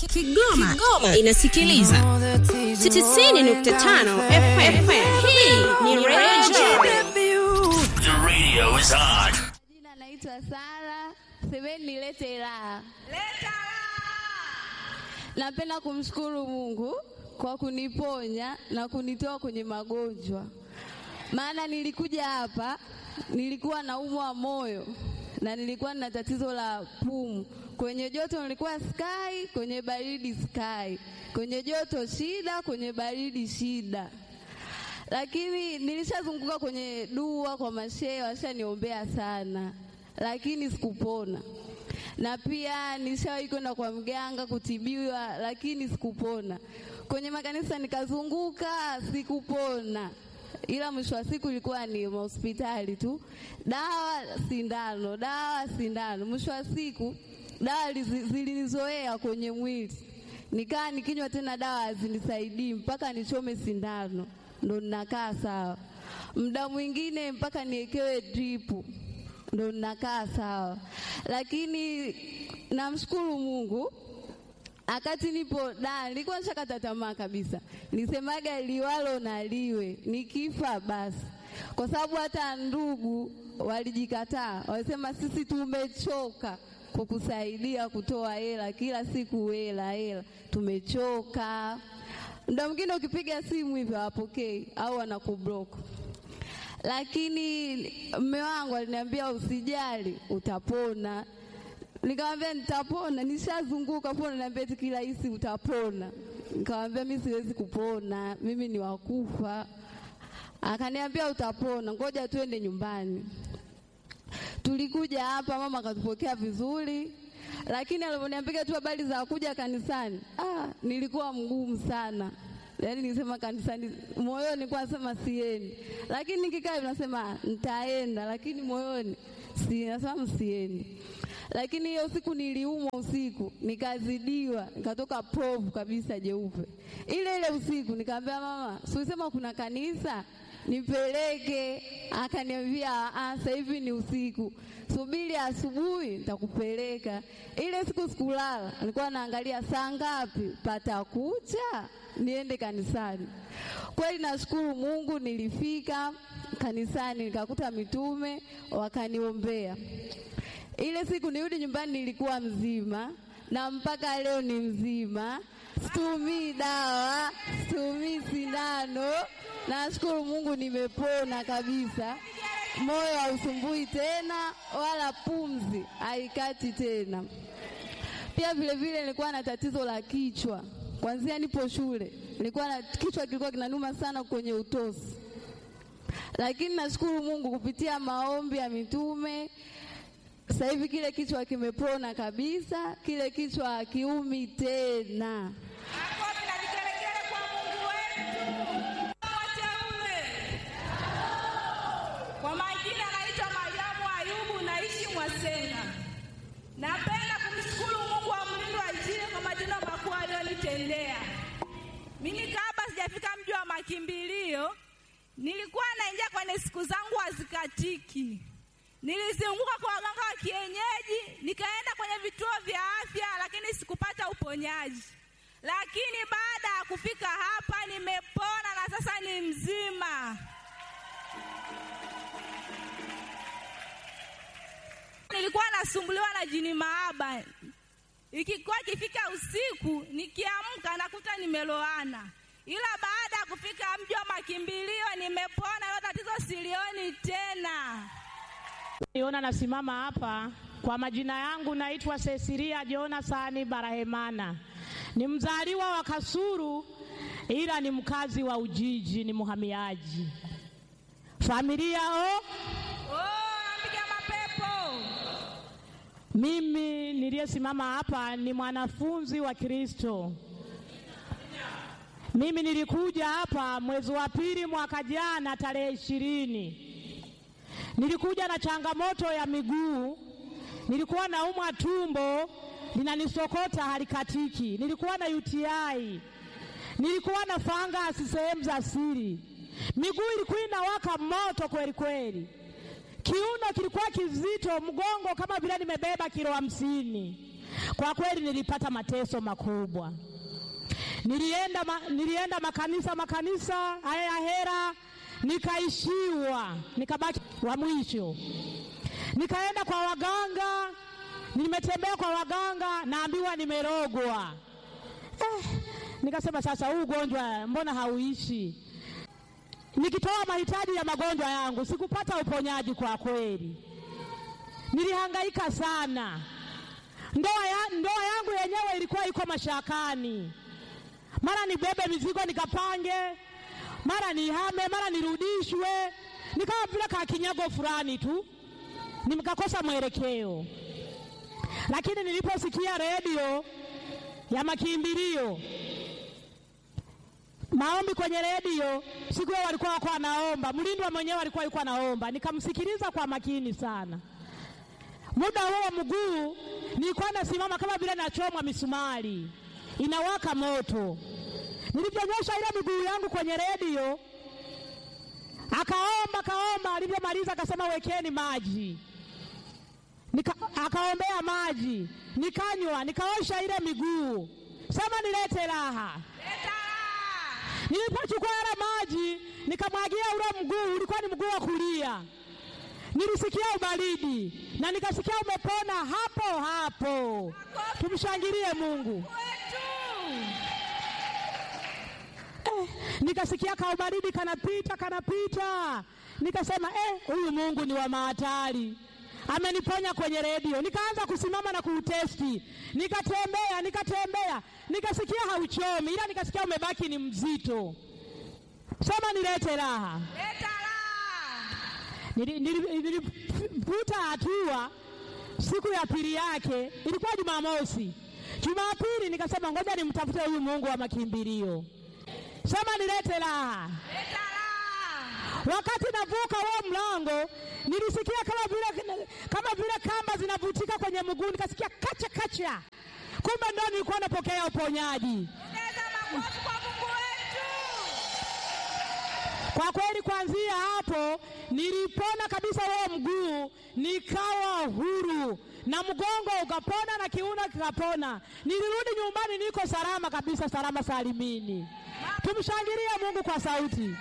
Kigoma, Kigoma inasikiliza 90.5 FM. Hii ni Radio The radio is on. Jina naitwa Sara, semeni nilete raha. Napenda kumshukuru Mungu kwa kuniponya na kunitoa kwenye magonjwa, maana nilikuja hapa nilikuwa naumwa moyo na nilikuwa na tatizo la pumu. Kwenye joto nilikuwa sky, kwenye baridi sky, kwenye joto shida, kwenye baridi shida lakini nilishazunguka kwenye dua kwa mashehe, washaniombea sana, lakini sikupona. Na pia nishawahi kwenda kwa mganga kutibiwa, lakini sikupona. Kwenye makanisa nikazunguka, sikupona, ila mwisho wa siku ilikuwa ni hospitali tu, dawa sindano, dawa sindano. Mwisho wa siku dawa lizi- zilinizoea kwenye mwili, nikaa nikinywa tena dawa hazinisaidii mpaka nichome sindano ndo ninakaa sawa. Muda mwingine mpaka niekewe dripu ndo ninakaa sawa, lakini namshukuru Mungu akati nipo da, nilikuwa nishakata tamaa kabisa, nisemaga liwalo na liwe, nikifa basi, kwa sababu hata ndugu walijikataa, walisema sisi tumechoka kukusaidia kutoa hela kila siku, hela hela, tumechoka. Muda mwingine ukipiga simu hivyo hawapokei au wanakublock lakini mme wangu aliniambia usijali, utapona. Nikamwambia nitapona, nishazunguka pona, niambia eti kirahisi utapona. Nikamwambia mimi siwezi kupona, mimi ni wakufa. Akaniambia utapona, ngoja tuende nyumbani. Tulikuja hapa, mama akatupokea vizuri, lakini alivyoniambia tu habari za kuja kanisani, ah, nilikuwa mgumu sana. Yaani nisema kanisani, moyoni nilikuwa nasema siendi, lakini nikikaa hivi nasema nitaenda, lakini moyoni si nasema msiendi. Lakini hiyo siku niliumwa usiku, nikazidiwa, nikatoka povu kabisa jeupe. Ile ile usiku nikamwambia mama, si ulisema kuna kanisa nipeleke. Akaniambia "Ah, sasa hivi ni usiku, subiri asubuhi nitakupeleka. Ile siku sikulala, nilikuwa naangalia saa ngapi patakucha niende kanisani. Kweli nashukuru Mungu, nilifika kanisani nikakuta mitume wakaniombea. Ile siku nirudi nyumbani nilikuwa mzima na mpaka leo ni mzima, situmii dawa, situmii sindano. Nashukuru Mungu nimepona kabisa, moyo hausumbui tena wala pumzi haikati tena. Pia vile vile nilikuwa na tatizo la kichwa kwanzia nipo shule, nilikuwa na kichwa kilikuwa kinanuma sana kwenye utosi, lakini nashukuru Mungu kupitia maombi ya mitume sasa hivi kile kichwa kimepona kabisa, kile kichwa hakiumi tena. Makofi na vigelegele kwa Mungu wetu. Wateule. Kwa majina naitwa Mariamu Ayubu, naishi Mwasenga. Napenda kumshukuru Mungu wa mlindo wa Injili kwa matendo makuu aliyonitendea. Mimi kabla sijafika mji wa makimbilio, nilikuwa naingia kwenye siku zangu hazikatiki. Nilizunguka kwa waganga wa kienyeji, nikaenda kwenye vituo vya afya, lakini sikupata uponyaji. Lakini baada ya kufika hapa nimepona na sasa ni mzima. Nilikuwa nasumbuliwa na jini maaba, ikikuwa ikifika usiku nikiamka nakuta nimeloana, ila baada ya kufika mji wa makimbilio nimepona, hilo tatizo silioni tena. Niona nasimama hapa kwa majina yangu naitwa Cecilia Jonasani Barahemana. Ni mzaliwa wa Kasuru ila ni mkazi wa Ujiji, ni muhamiaji. Familia o, Oh, napiga mapepo. mimi niliyesimama hapa ni mwanafunzi wa Kristo. Mimi nilikuja hapa mwezi wa pili mwaka jana tarehe ishirini. Nilikuja na changamoto ya miguu, nilikuwa naumwa tumbo linanisokota halikatiki, nilikuwa na UTI, nilikuwa na fangasi sehemu za siri, miguu ilikuwa inawaka moto kweli kweli, kiuno kilikuwa kizito, mgongo kama vile nimebeba kilo hamsini. Kwa kweli nilipata mateso makubwa. Nilienda, ma, nilienda makanisa makanisa haya ya hera, nikaishiwa, nikabaki wa mwisho. Nikaenda kwa waganga, nimetembea kwa waganga, naambiwa nimerogwa. Eh, nikasema sasa, huu ugonjwa mbona hauishi? Nikitoa mahitaji ya magonjwa yangu sikupata uponyaji. Kwa kweli nilihangaika sana. Ndoa, ya, ndoa yangu yenyewe ilikuwa iko mashakani, mara nibebe mizigo nikapange, mara nihame, mara nirudishwe, nikawa vile kakinyago fulani tu, nikakosa mwelekeo. Lakini niliposikia redio ya makimbilio maombi kwenye redio siku hiyo walikuwa wako wanaomba, mlindwa mwenyewe alikuwa yuko anaomba, nikamsikiliza kwa makini sana. Muda huo mguu nilikuwa nasimama kama vile nachomwa misumari, inawaka moto. Nilivyonyosha ile miguu yangu kwenye redio, akaomba akaomba, alivyomaliza akasema wekeni maji Nika, akaombea maji, nikanywa, nikaosha ile miguu, sema nilete raha. Nilipochukua yale maji nikamwagia ule mguu, ulikuwa ni mguu wa kulia, nilisikia ubaridi na nikasikia umepona hapo hapo. Tumshangilie Mungu. Eh, nikasikia kaubaridi kanapita kanapita, nikasema eh, huyu Mungu ni wa mahatari ameniponya kwenye redio. Nikaanza kusimama na kuutesti, nikatembea nikatembea, nikasikia hauchomi, ila nikasikia umebaki ni mzito. Sema nilete raha. Leta raha. Nilivuta hatua. Siku ya pili yake ilikuwa Jumamosi. Jumapili nikasema ngoja nimtafute huyu Mungu wa makimbilio. Sema nilete raha. Leta raha. Wakati navuka huo mlango nilisikia kama vile kama vile kamba zinavutika kwenye mguu, nikasikia kacha kacha, kumbe ndo nilikuwa napokea uponyaji. Ongeza makofi kwa Mungu wetu. Kwa kweli, kuanzia hapo nilipona kabisa huo mguu, nikawa huru na mgongo ukapona na kiuno kikapona. Nilirudi nyumbani, niko salama kabisa, salama salimini. Tumshangilie Mungu kwa sauti.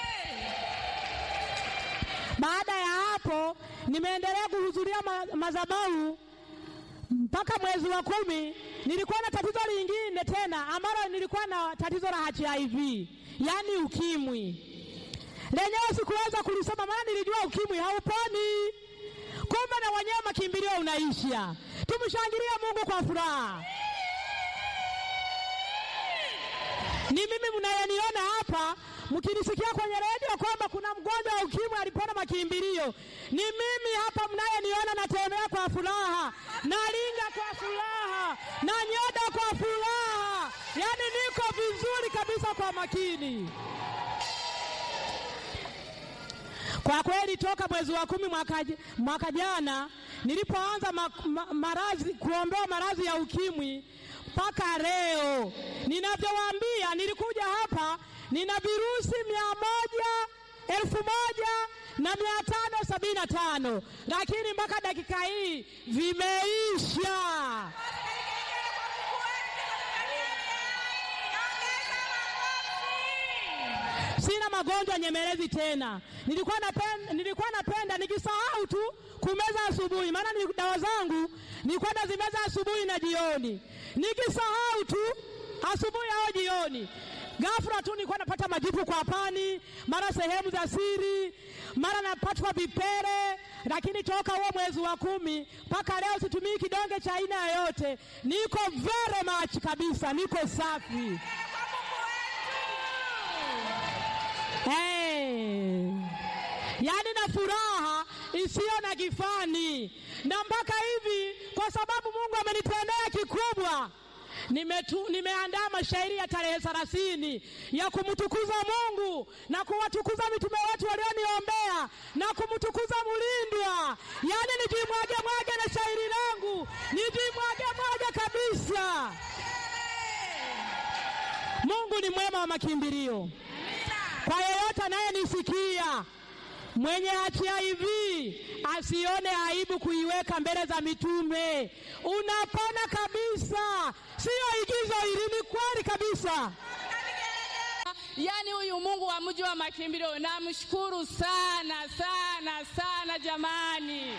Baada ya hapo nimeendelea kuhudhuria ma madhabahu mpaka mwezi wa kumi. Nilikuwa na tatizo lingine tena ambalo nilikuwa na tatizo la HIV, yaani ukimwi. Lenyewe sikuweza kulisoma, maana nilijua ukimwi hauponi, kumbe na wenyewe makimbilio unaisha. Tumshangilie Mungu kwa furaha. Ni mimi mnayeniona hapa mkinisikia kwenye redio kwamba kuna mgonjwa wa ukimwi alipona makimbilio, ni mimi hapa mnayeniona, natembea kwa furaha, nalinga kwa furaha, na nyoda kwa furaha, yaani niko vizuri kabisa kwa makini. Kwa kweli toka mwezi wa kumi mwaka, mwaka jana nilipoanza ma, ma, maradhi kuombewa maradhi ya ukimwi mpaka leo ninavyowaambia, nilikuja hapa nina virusi mia moja elfu moja na mia tano sabini na tano lakini mpaka dakika hii vimeisha. Sina magonjwa nyemelezi tena. Nilikuwa napenda, nilikuwa napenda nikisahau tu kumeza asubuhi, maana ni dawa zangu nilikuwa nazimeza asubuhi na jioni, nikisahau tu asubuhi au jioni ghafla tu nilikuwa napata majipu kwa pani, mara sehemu za siri, mara napatwa vipele. Lakini toka huo mwezi wa kumi mpaka leo situmii kidonge cha aina yoyote, niko very much kabisa, niko safi. Hey. Yaani na furaha isiyo na kifani, na mpaka hivi, kwa sababu Mungu amenitendea kikubwa Nimetu, nimeandaa mashairi ya tarehe thelathini ya kumtukuza Mungu na kuwatukuza mitume wetu walioniombea na kumtukuza Mulindwa, yaani nijimwage mwage na shairi langu nijimwage mwage kabisa. Mungu ni mwema wa makimbilio. Kwa yeyote anayenisikia Mwenye HIV asione aibu kuiweka mbele za mitume. Unapona kabisa, siyo igizo hili, ni kweli kabisa. Yaani huyu Mungu wa mji wa makimbilio namshukuru sana sana sana jamani.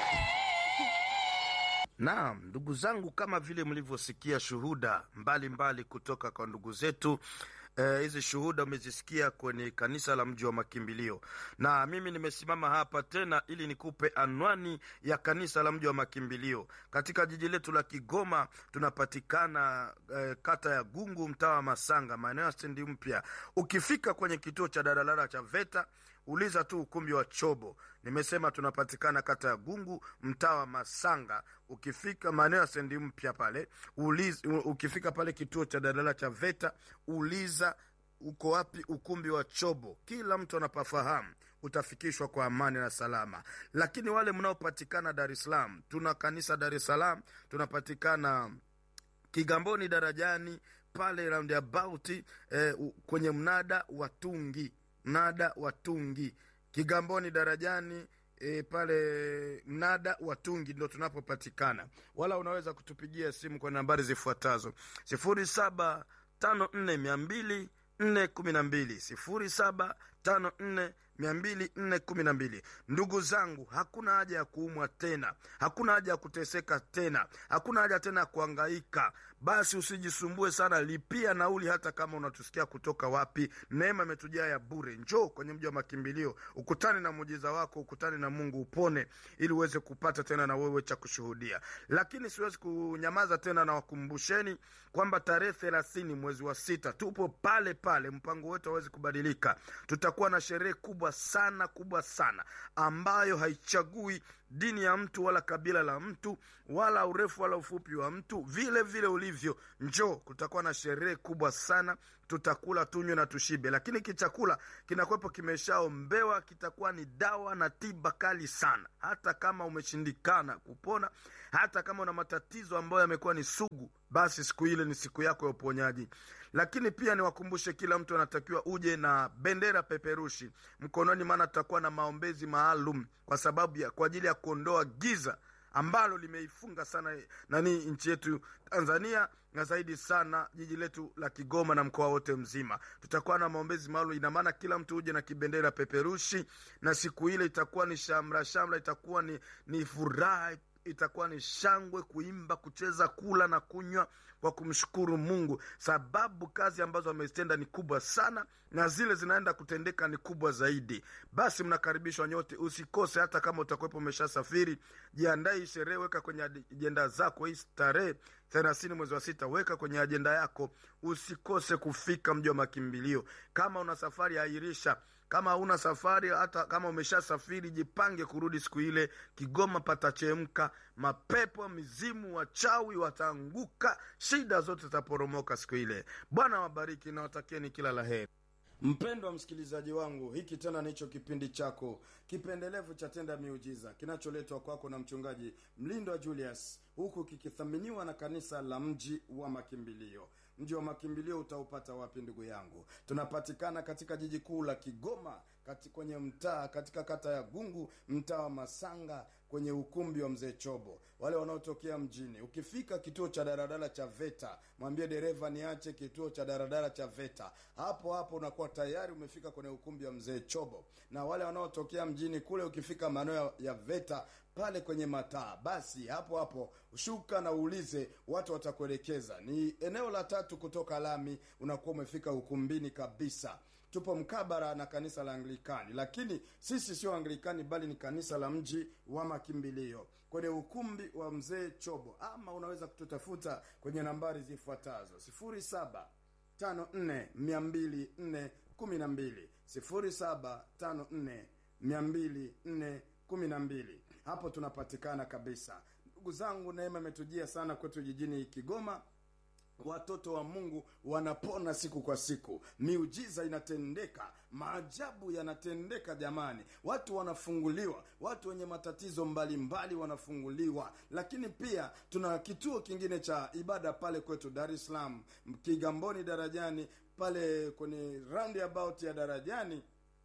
Naam, ndugu zangu, kama vile mlivyosikia shuhuda mbalimbali mbali kutoka kwa ndugu zetu eh, hizi shuhuda umezisikia kwenye kanisa la mji wa makimbilio, na mimi nimesimama hapa tena ili nikupe anwani ya kanisa la mji wa makimbilio katika jiji letu la Kigoma. Tunapatikana eh, kata ya Gungu, mtaa wa Masanga, maeneo ya stendi mpya. Ukifika kwenye kituo cha daladala cha VETA uliza tu ukumbi wa Chobo. Nimesema tunapatikana kata ya Gungu, mtaa wa Masanga. Ukifika maeneo ya stendi mpya pale uliza, ukifika pale kituo cha daladala cha VETA uliza uko wapi ukumbi wa Chobo. Kila mtu anapafahamu, utafikishwa kwa amani na salama. Lakini wale mnaopatikana Dar es Salaam, tuna kanisa Dar es Salaam, tunapatikana Kigamboni darajani pale roundabout eh, u- kwenye mnada wa Tungi, mnada wa Tungi Kigamboni darajani E, pale mnada wa Tungi ndo tunapopatikana, wala unaweza kutupigia simu kwa nambari zifuatazo sifuri saba tano nne mia mbili nne kumi na mbili sifuri saba tano nne mia mbili nne kumi na mbili. Ndugu zangu, hakuna haja ya kuumwa tena, hakuna haja ya kuteseka tena, hakuna haja tena ya kuangaika. Basi usijisumbue sana, lipia nauli, hata kama unatusikia kutoka wapi. Neema imetujaa ya bure. Njoo kwenye mji wa makimbilio, ukutane na muujiza wako, ukutane na Mungu, upone, ili uweze kupata tena na wewe cha kushuhudia. Lakini siwezi kunyamaza tena, na wakumbusheni kwamba tarehe thelathini mwezi wa sita tupo pale pale, mpango wetu hawezi kubadilika. Tutakuwa na sherehe kubwa sana kubwa sana ambayo haichagui dini ya mtu wala kabila la mtu wala urefu wala ufupi wa mtu, vile vile ulivyo. Njoo, kutakuwa na sherehe kubwa sana, tutakula tunywe na tushibe, lakini kichakula kinakuwepo kimeshaombewa, kitakuwa ni dawa na tiba kali sana. Hata kama umeshindikana kupona, hata kama una matatizo ambayo yamekuwa ni sugu, basi siku ile ni siku yako ya uponyaji. Lakini pia niwakumbushe, kila mtu anatakiwa uje na bendera peperushi mkononi, maana tutakuwa na maombezi maalum kwa sababu ya kwa ajili ya kuondoa giza ambalo limeifunga sana nani nchi yetu Tanzania na zaidi sana jiji letu la Kigoma na mkoa wote mzima. Tutakuwa na maombezi maalum, ina maana kila mtu uje na kibendera peperushi, na siku ile itakuwa ni shamra shamra, itakuwa ni, ni furaha itakuwa ni shangwe, kuimba, kucheza, kula na kunywa kwa kumshukuru Mungu, sababu kazi ambazo amezitenda ni kubwa sana na zile zinaenda kutendeka ni kubwa zaidi. Basi mnakaribishwa nyote, usikose. Hata kama utakuwepo umeshasafiri, jiandae hii sherehe, weka kwenye ajenda zako hii tarehe thelathini mwezi wa sita, weka kwenye ajenda yako, usikose kufika mji wa makimbilio. Kama una safari, airisha kama hauna safari, hata kama umeshasafiri, jipange kurudi siku ile. Kigoma patachemka, mapepo, mizimu, wachawi wataanguka, shida zote zitaporomoka siku ile. Bwana wabariki na watakieni kila la heri. Mpendwa msikilizaji wangu, hiki tena nicho kipindi chako kipendelevu cha Tenda Miujiza kinacholetwa kwako na mchungaji Mlindwa Julius, huku kikithaminiwa na kanisa la Mji wa Makimbilio. Mji wa Makimbilio utaupata wapi ndugu yangu? Tunapatikana katika jiji kuu la Kigoma, kati kwenye mtaa katika kata ya Gungu, mtaa wa Masanga, kwenye ukumbi wa mzee Chobo. Wale wanaotokea mjini, ukifika kituo cha daradara cha VETA, mwambie dereva niache kituo cha daradara cha VETA. Hapo hapo unakuwa tayari umefika kwenye ukumbi wa mzee Chobo. Na wale wanaotokea mjini kule, ukifika maeneo ya VETA pale kwenye mataa, basi hapo hapo shuka na uulize, watu watakuelekeza. Ni eneo la tatu kutoka lami, unakuwa umefika ukumbini kabisa. Tupo mkabara na kanisa la Anglikani, lakini sisi sio Anglikani bali ni kanisa la mji wa makimbilio kwenye ukumbi wa mzee Chobo, ama unaweza kututafuta kwenye nambari zifuatazo sifuri saba tano nne mia mbili nne kumi na mbili sifuri saba tano nne mia mbili nne kumi na mbili. Hapo tunapatikana kabisa. Ndugu zangu, neema imetujia sana kwetu jijini Kigoma. Watoto wa Mungu wanapona siku kwa siku, miujiza inatendeka, maajabu yanatendeka. Jamani, watu wanafunguliwa, watu wenye matatizo mbalimbali mbali wanafunguliwa. Lakini pia tuna kituo kingine cha ibada pale kwetu Dar es Salaam, Kigamboni darajani, pale kwenye roundabout ya darajani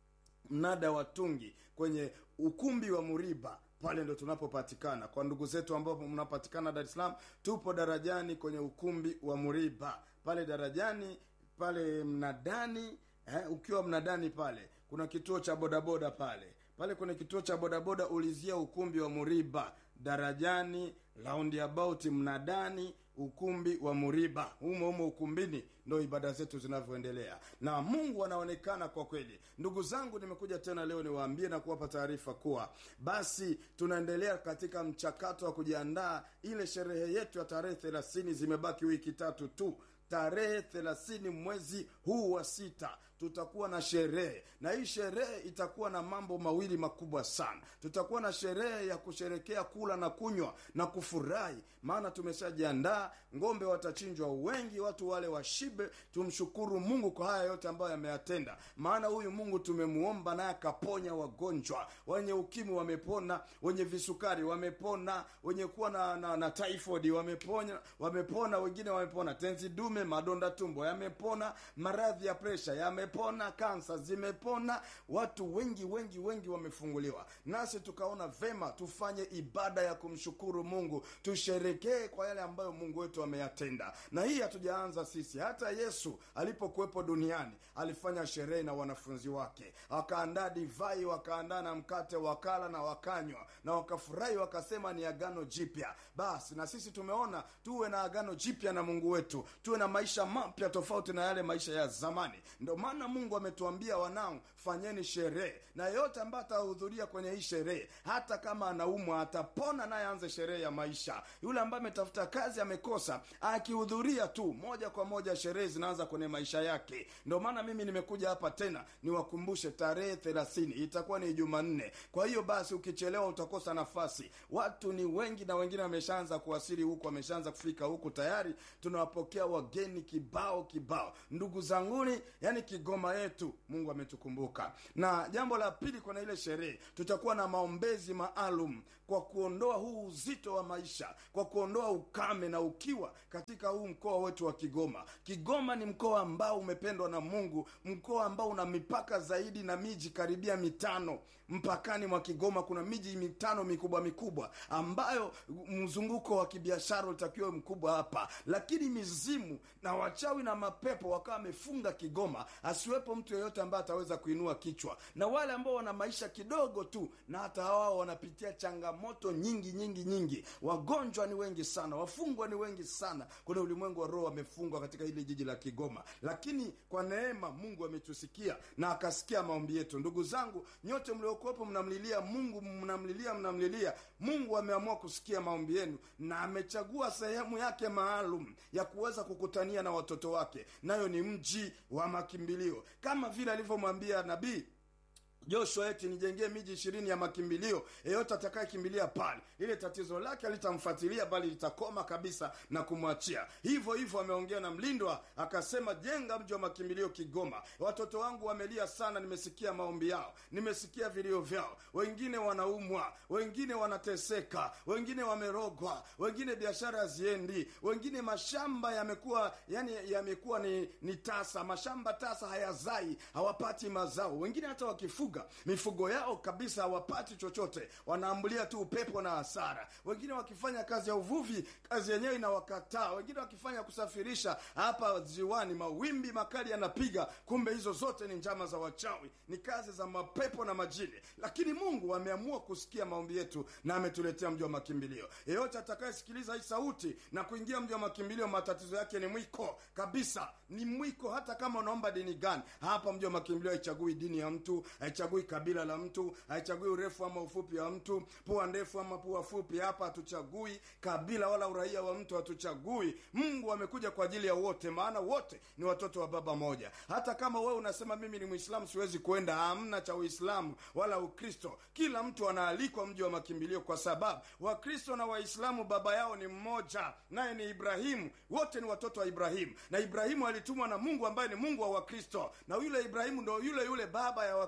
mnada wa tungi kwenye ukumbi wa muriba pale ndo tunapopatikana kwa ndugu zetu ambao mnapatikana dar es salaam tupo darajani kwenye ukumbi wa muriba pale darajani pale mnadani eh, ukiwa mnadani pale kuna kituo cha bodaboda pale pale kwenye kituo cha bodaboda ulizia ukumbi wa muriba darajani roundabout mnadani ukumbi wa muriba humo humo ukumbini ndo ibada zetu zinavyoendelea na mungu anaonekana kwa kweli ndugu zangu nimekuja tena leo niwaambie na kuwapa taarifa kuwa basi tunaendelea katika mchakato wa kujiandaa ile sherehe yetu ya tarehe thelathini zimebaki wiki tatu tu tarehe thelathini mwezi huu wa sita tutakuwa na sherehe na hii sherehe itakuwa na mambo mawili makubwa sana tutakuwa na sherehe ya kusherekea kula na kunywa na kufurahi maana tumeshajiandaa ngombe watachinjwa wengi watu wale washibe tumshukuru mungu kwa haya yote ambayo yameyatenda maana huyu mungu tumemuomba naye akaponya wagonjwa wenye ukimwi wamepona wenye visukari wamepona wenye kuwa na, na, na typhoid wamepona wamepona wengine wamepona tenzi dume madonda tumbo yamepona maradhi ya presha yamepona kansa zimepona watu wengi wengi wengi wamefunguliwa nasi tukaona vema tufanye ibada ya kumshukuru mungu tusherekee kwa yale ambayo mungu wetu ameyatenda na hii hatujaanza sisi hata yesu alipokuwepo duniani alifanya sherehe na wanafunzi wake wakaandaa divai wakaandaa na mkate wakala na wakanywa na wakafurahi wakasema ni agano jipya basi na sisi tumeona tuwe na agano jipya na mungu wetu tuwe na maisha mapya tofauti na yale maisha ya zamani ndio maana mungu ametuambia wanangu fanyeni sherehe na yeyote ambaye atahudhuria kwenye hii sherehe hata kama anaumwa atapona naye aanze sherehe ya maisha yule ambaye ametafuta kazi amekosa akihudhuria tu moja kwa moja sherehe zinaanza kwenye maisha yake ndio maana mimi nimekuja hapa tena niwakumbushe tarehe thelathini itakuwa ni jumanne kwa hiyo basi ukichelewa utakosa nafasi watu ni wengi na wengine wameshaanza kuwasili huku wameshaanza kufika huku tayari tunawapokea wageni kibao kibao ndugu zanguni yani kigoma yetu mungu ametukumbuka na jambo la pili kwenye ile sherehe tutakuwa na maombezi maalum kwa kuondoa huu uzito wa maisha kwa kuondoa ukame na ukiwa katika huu mkoa wetu wa kigoma kigoma ni mkoa ambao umependwa na mungu mkoa ambao una mipaka zaidi na miji karibia mitano mpakani mwa kigoma kuna miji mitano mikubwa mikubwa ambayo mzunguko wa kibiashara utakiwa mkubwa hapa lakini mizimu na wachawi na mapepo wakawa wamefunga kigoma asiwepo mtu yeyote ambaye ataweza kuinua kichwa na wale ambao wana maisha kidogo tu na hata wao wanapitia changamoto nyingi nyingi nyingi wagonjwa ni wengi sana wafungwa ni wengi sana kuna ulimwengu wa roho wamefungwa katika hili jiji la kigoma lakini kwa neema mungu ametusikia na akasikia maombi yetu ndugu zangu nyote mliokuwepo mnamlilia mungu mnamlilia mnamlilia mungu ameamua kusikia maombi yenu na amechagua sehemu yake maalum ya kuweza kukutania na watoto wake nayo ni mji wa makimbilio kama vile alivyomwambia nabii joshua eti nijengee miji ishirini ya makimbilio yeyote atakayekimbilia pale lile tatizo lake alitamfuatilia bali litakoma kabisa na kumwachia hivyo hivyo ameongea na mlindwa akasema jenga mji wa makimbilio kigoma watoto wangu wamelia sana nimesikia maombi yao nimesikia vilio vyao wengine wanaumwa wengine wanateseka wengine wamerogwa wengine biashara haziendi wengine mashamba yamekuwa yani yamekuwa ni, ni tasa mashamba tasa hayazai hawapati mazao wengine hata wakifuga kufuga mifugo yao kabisa hawapati chochote wanaambulia tu upepo na hasara wengine wakifanya kazi ya uvuvi kazi yenyewe inawakataa wengine wakifanya kusafirisha hapa ziwani mawimbi makali yanapiga kumbe hizo zote ni njama za wachawi ni kazi za mapepo na majini lakini mungu ameamua kusikia maombi yetu na ametuletea mji wa makimbilio yeyote atakayesikiliza hii sauti na kuingia mji wa makimbilio matatizo yake ni mwiko kabisa ni mwiko hata kama unaomba dini gani hapa mji wa makimbilio haichagui dini ya mtu haichagui kabila la mtu haichagui urefu ama ufupi wa mtu pua ndefu ama pua fupi hapa hatuchagui kabila wala uraia wa mtu hatuchagui mungu amekuja kwa ajili ya wote maana wote ni watoto wa baba moja hata kama wewe unasema mimi ni mwislamu siwezi kwenda hamna cha uislamu wala ukristo kila mtu anaalikwa mji wa makimbilio kwa sababu wakristo na waislamu baba yao ni mmoja naye ni ibrahimu wote ni watoto wa ibrahimu na ibrahimu alitumwa na mungu ambaye ni mungu wa wakristo na yule ibrahimu ndo yule yule baba ya wakristo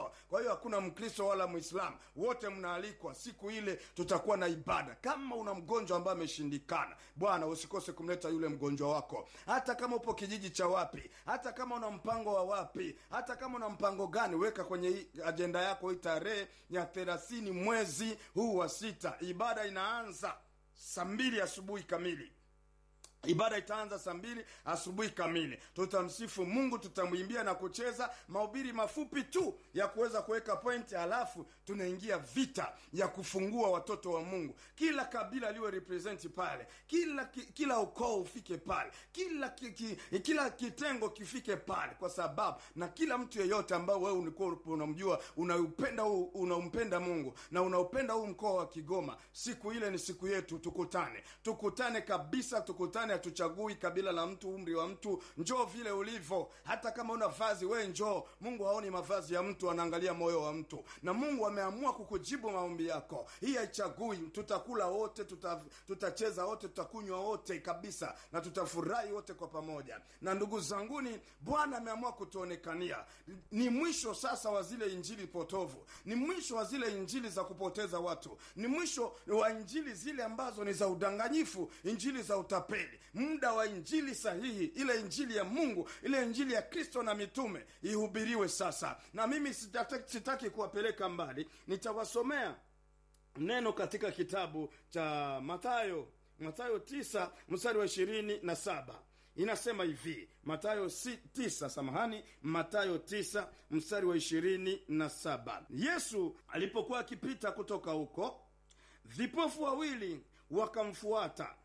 wakristo kwa hiyo hakuna mkristo wala mwislamu wote mnaalikwa siku ile tutakuwa na ibada kama una mgonjwa ambaye ameshindikana bwana usikose kumleta yule mgonjwa wako hata kama upo kijiji cha wapi hata kama una mpango wa wapi hata kama una mpango gani weka kwenye hii ajenda yako hii tarehe ya thelathini mwezi huu wa sita ibada inaanza saa mbili asubuhi kamili ibada itaanza saa mbili asubuhi kamili tutamsifu mungu tutamwimbia na kucheza mahubiri mafupi tu ya kuweza kuweka pointi halafu tunaingia vita ya kufungua watoto wa mungu kila kabila liwe representi pale kila ki, kila ukoo ufike pale kila ki, ki, kila kitengo kifike pale kwa sababu na kila mtu yeyote ambao wewe ulikuwa unamjua unaupenda huu unampenda mungu na unaupenda huu mkoa wa kigoma siku ile ni siku yetu tukutane tukutane kabisa tukutane hatuchagui kabila la mtu umri wa mtu njoo vile ulivyo hata kama una vazi we njoo mungu haoni mavazi ya mtu anaangalia moyo wa mtu na mungu ameamua kukujibu maombi yako hii haichagui tutakula wote tuta, tutacheza wote tutakunywa wote kabisa na tutafurahi wote kwa pamoja na ndugu zanguni bwana ameamua kutuonekania ni mwisho sasa wa zile injili potovu ni mwisho wa zile injili za kupoteza watu ni mwisho wa injili zile ambazo ni za udanganyifu injili za utapeli muda wa injili sahihi ile injili ya mungu ile injili ya kristo na mitume ihubiriwe sasa na mimi sitaki, sitaki kuwapeleka mbali nitawasomea neno katika kitabu cha matayo matayo tisa mstari wa ishirini na saba inasema hivi matayo si, tisa samahani matayo tisa mstari wa ishirini na saba yesu alipokuwa akipita kutoka huko vipofu wawili wakamfuata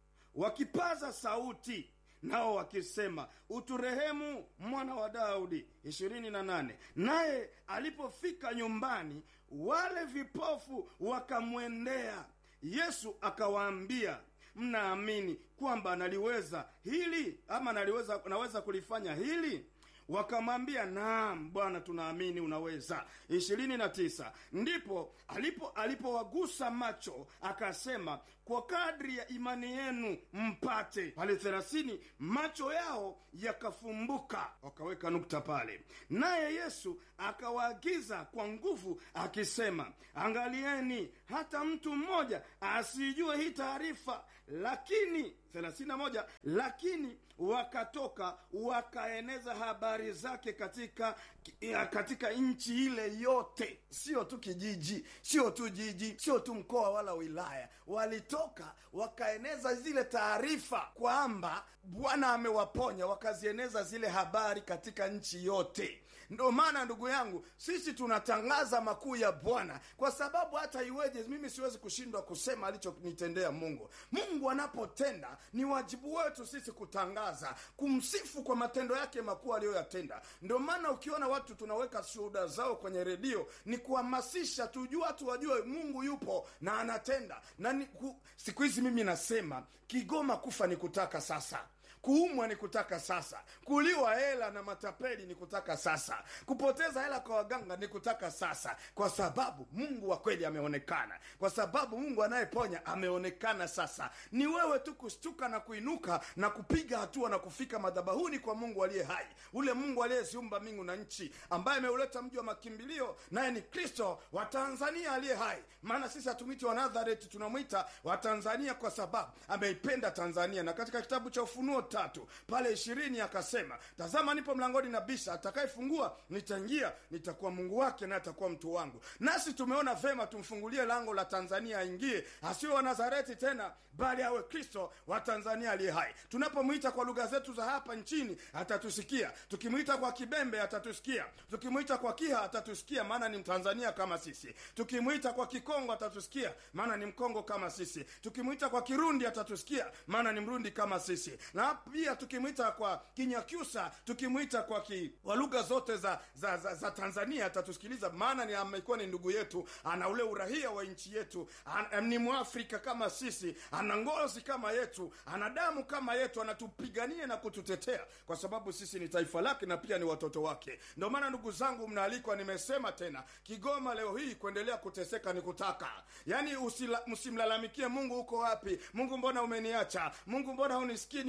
wakipaza sauti nao wakisema uturehemu mwana wa daudi ishirini na nane naye alipofika nyumbani wale vipofu wakamwendea yesu akawaambia mnaamini kwamba naliweza hili ama naliweza naweza kulifanya hili wakamwambia naam bwana tunaamini unaweza ishirini na tisa ndipo alipo alipowagusa macho akasema kwa kadri ya imani yenu mpate pale thelathini macho yao yakafumbuka wakaweka nukta pale naye yesu akawaagiza kwa nguvu akisema angalieni hata mtu mmoja asijue hii taarifa lakini 31 lakini wakatoka wakaeneza habari zake katika katika nchi ile yote sio tu kijiji sio tu jiji sio tu mkoa wala wilaya walitoka wakaeneza zile taarifa kwamba bwana amewaponya wakazieneza zile habari katika nchi yote ndo maana ndugu yangu sisi tunatangaza makuu ya bwana kwa sababu hata iweje mimi siwezi kushindwa kusema alichonitendea mungu mungu anapotenda ni wajibu wetu sisi kutangaza kumsifu kwa matendo yake makuu aliyoyatenda ndio maana ukiona watu tunaweka shuhuda zao kwenye redio ni kuhamasisha tujua watu wajue mungu yupo na anatenda na ni, ku, siku hizi mimi nasema kigoma kufa ni kutaka sasa kuumwa ni kutaka sasa kuliwa hela na matapeli ni kutaka sasa kupoteza hela kwa waganga ni kutaka sasa kwa sababu mungu wa kweli ameonekana kwa sababu mungu anayeponya ameonekana sasa ni wewe tu kushtuka na kuinuka na kupiga hatua na kufika madhabahuni kwa mungu aliye hai ule mungu aliyeziumba mbingu na nchi ambaye ameuleta mji wa makimbilio naye ni kristo wa tanzania aliye hai maana sisi hatumwiti wa nazareti tunamwita wa tanzania kwa sababu ameipenda tanzania na katika kitabu cha ufunuo tatu pale ishirini akasema tazama nipo mlangoni na bisha atakayefungua nitaingia nitakuwa mungu wake naye atakuwa mtu wangu nasi tumeona vema tumfungulie lango la tanzania aingie asiwe wa nazareti tena bali awe kristo wa tanzania aliye hai tunapomwita kwa lugha zetu za hapa nchini atatusikia tukimwita kwa kibembe atatusikia tukimwita kwa kiha atatusikia maana ni mtanzania kama sisi tukimwita kwa kikongo atatusikia maana ni mkongo kama sisi tukimwita kwa kirundi atatusikia maana ni mrundi kama sisi na pia tukimwita kwa kinyakyusa tukimwita kwa ki, kwa lugha zote za, za, za, za tanzania atatusikiliza maana ni amekuwa ni ndugu yetu ana ule urahia wa nchi yetu an, ni mwafrika kama sisi ana ngozi kama yetu ana damu kama yetu anatupigania na kututetea kwa sababu sisi ni taifa lake na pia ni watoto wake ndio maana ndugu zangu mnaalikwa nimesema tena kigoma leo hii kuendelea kuteseka ni kutaka yaani msimlalamikie mungu uko wapi mungu mbona umeniacha mungu mbona unisikii niombapo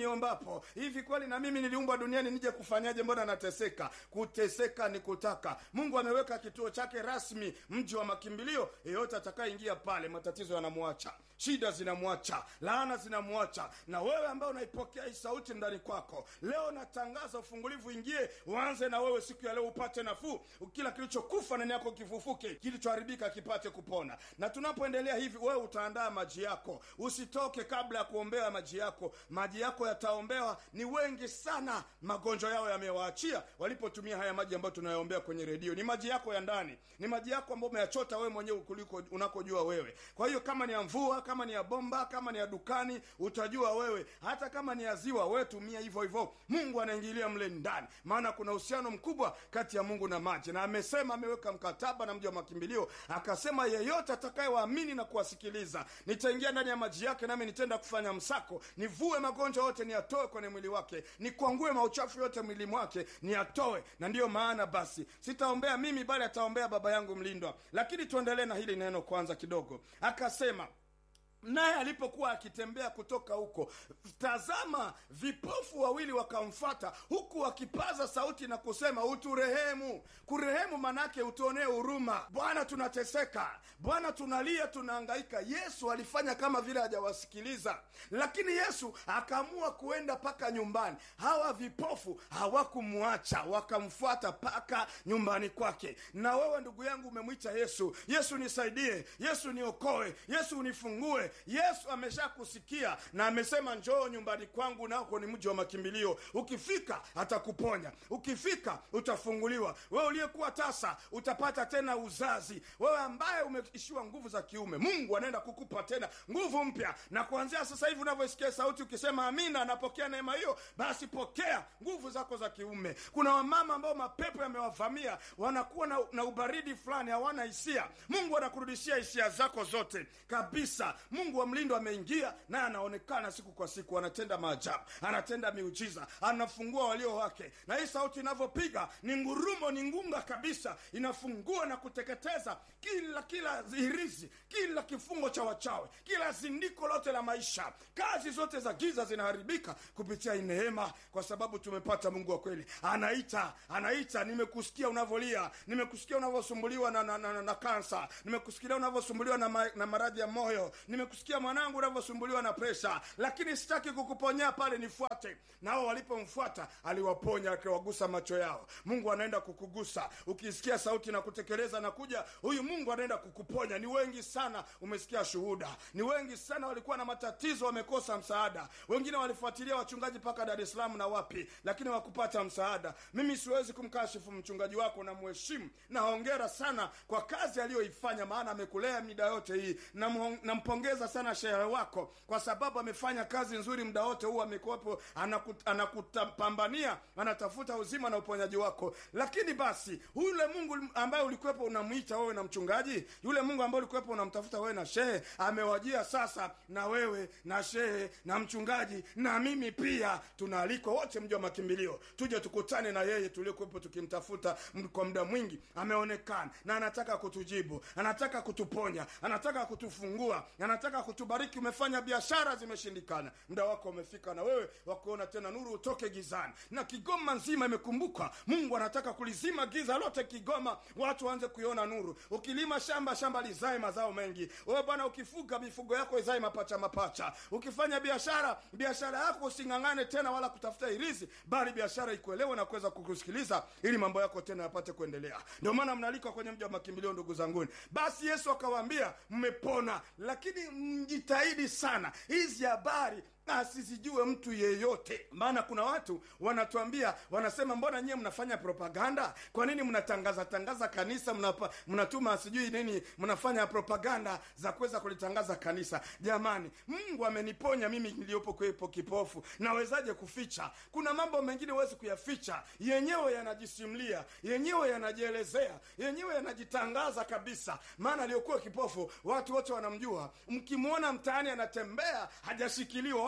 hapo hivi kweli na mimi niliumbwa duniani nije kufanyaje mbona nateseka kuteseka ni kutaka mungu ameweka kituo chake rasmi mji wa makimbilio yeyote atakayeingia pale matatizo yanamwacha shida zinamwacha laana zinamwacha na wewe ambaye unaipokea hii sauti ndani kwako leo natangaza ufungulivu ingie uanze na wewe siku ya leo upate nafuu kila kilichokufa ndani yako kifufuke kilichoharibika kipate kupona na tunapoendelea hivi wewe utaandaa maji yako usitoke kabla ya kuombea maji yako maji yako yataombewa ni wengi sana magonjwa yao yamewaachia walipotumia haya maji ambayo tunayoombea kwenye redio ni maji yako ya ndani ni maji yako ambayo umeyachota wewe mwenyewe kuliko unakojua wewe kwa hiyo kama ni ya mvua kama ni ya bomba kama ni ya dukani utajua wewe hata kama ni ya ziwa wewe tumia hivyo hivyo mungu anaingilia mle ndani maana kuna uhusiano mkubwa kati ya mungu na maji na amesema ameweka mkataba na mji wa makimbilio akasema yeyote atakayewaamini na kuwasikiliza nitaingia ndani ya maji yake nami nitenda kufanya msako nivue magonjwa yote niyatoe kwenye mwili wake nikwangue mauchafu yote mwili mwake niyatoe na ndiyo maana basi sitaombea mimi bali ataombea baba yangu mlindwa lakini tuendelee na hili neno kwanza kidogo akasema naye alipokuwa akitembea kutoka huko tazama vipofu wawili wakamfata huku wakipaza sauti na kusema uturehemu kurehemu manake utuonee huruma bwana tunateseka bwana tunalia tunaangaika yesu alifanya kama vile hajawasikiliza lakini yesu akaamua kuenda mpaka nyumbani hawa vipofu hawakumwacha wakamfuata mpaka nyumbani kwake na wewe ndugu yangu umemwita yesu yesu nisaidie yesu niokoe yesu unifungue yesu ameshakusikia na amesema njoo nyumbani kwangu nako ni mji wa makimbilio ukifika atakuponya ukifika utafunguliwa wewe uliyekuwa tasa utapata tena uzazi wewe ambaye umeishiwa nguvu za kiume mungu anaenda kukupa tena nguvu mpya na kuanzia sasa hivi unavyosikia sauti ukisema amina napokea neema hiyo basi pokea nguvu zako za kiume kuna wamama ambao mapepo yamewavamia wanakuwa na, na ubaridi fulani hawana hisia mungu anakurudishia hisia zako zote kabisa mungu wa mlindo ameingia naye anaonekana siku kwa siku anatenda maajabu anatenda miujiza anafungua walio wake na hii sauti inavyopiga ni ngurumo ni ngunga kabisa inafungua na kuteketeza kila kila hirizi kila kifungo cha wachawe kila zindiko lote la maisha kazi zote za giza zinaharibika kupitia hii neema kwa sababu tumepata mungu wa kweli anaita anaita nimekusikia unavyolia nimekusikia unavyosumbuliwa na, na, na, na, na kansa nimekusikia unavyosumbuliwa na, ma, na maradhi ya moyo nimekusikia mwanangu unavyosumbuliwa na presha lakini sitaki kukuponya pale nifuate nao walipomfuata aliwaponya akiwagusa macho yao mungu anaenda kukugusa ukisikia sauti na kutekeleza na kuja huyu mungu anaenda kukuponya ni wengi sana umesikia shuhuda ni wengi sana walikuwa na matatizo wamekosa msaada wengine walifuatilia wachungaji mpaka dar es salaam na wapi lakini wakupata msaada mimi siwezi kumkashifu mchungaji wako na mheshimu na hongera sana kwa kazi aliyoifanya maana amekulea mida yote hii Namhong- nampongeza sana shehe wako kwa sababu amefanya kazi nzuri muda wote huu amekuwepo anakut, anakutapambania anatafuta uzima na uponyaji wako lakini basi yule mungu ambaye ulikuwepo unamwita wewe na mchungaji yule mungu ambaye ulikuwepo unamtafuta wewe na shehe amewajia sasa na wewe na shehe na mchungaji na mimi pia tunaalikwa wote mji wa makimbilio tuje tukutane na yeye tuliokuwepo tukimtafuta m- kwa muda mwingi ameonekana na anataka kutujibu anataka kutuponya anataka kutufungua anataka kutubariki umefanya biashara zimeshindikana muda wako umefika na wewe wakuona tena nuru utoke gizani na kigoma nzima imekumbuka mungu anataka kulizima giza lote kigoma watu waanze kuiona nuru ukilima shamba shamba lizae mazao mengi wewe bwana ukifuga mifugo yako izae mapacha mapacha ukifanya biashara biashara yako using'ang'ane tena wala kutafuta irizi bali biashara ikuelewe na kuweza kukusikiliza ili mambo yako tena yapate kuendelea ndio maana mnalikwa kwenye mji wa makimbilio ndugu zanguni basi yesu akawaambia mmepona lakini mjitahidi sana hizi habari asizijue mtu yeyote maana kuna watu wanatuambia wanasema mbona nyie mnafanya propaganda kwa nini mnatangaza tangaza kanisa mnapa, mnatuma sijui nini mnafanya propaganda za kuweza kulitangaza kanisa jamani mungu ameniponya mimi niliyopo kwepo kipofu nawezaje kuficha kuna mambo mengine huwezi kuyaficha yenyewe yanajisimlia yenyewe yanajielezea yenyewe yanajitangaza kabisa maana aliyokuwa kipofu watu wote wanamjua mkimwona mtaani anatembea hajashikiliwa wala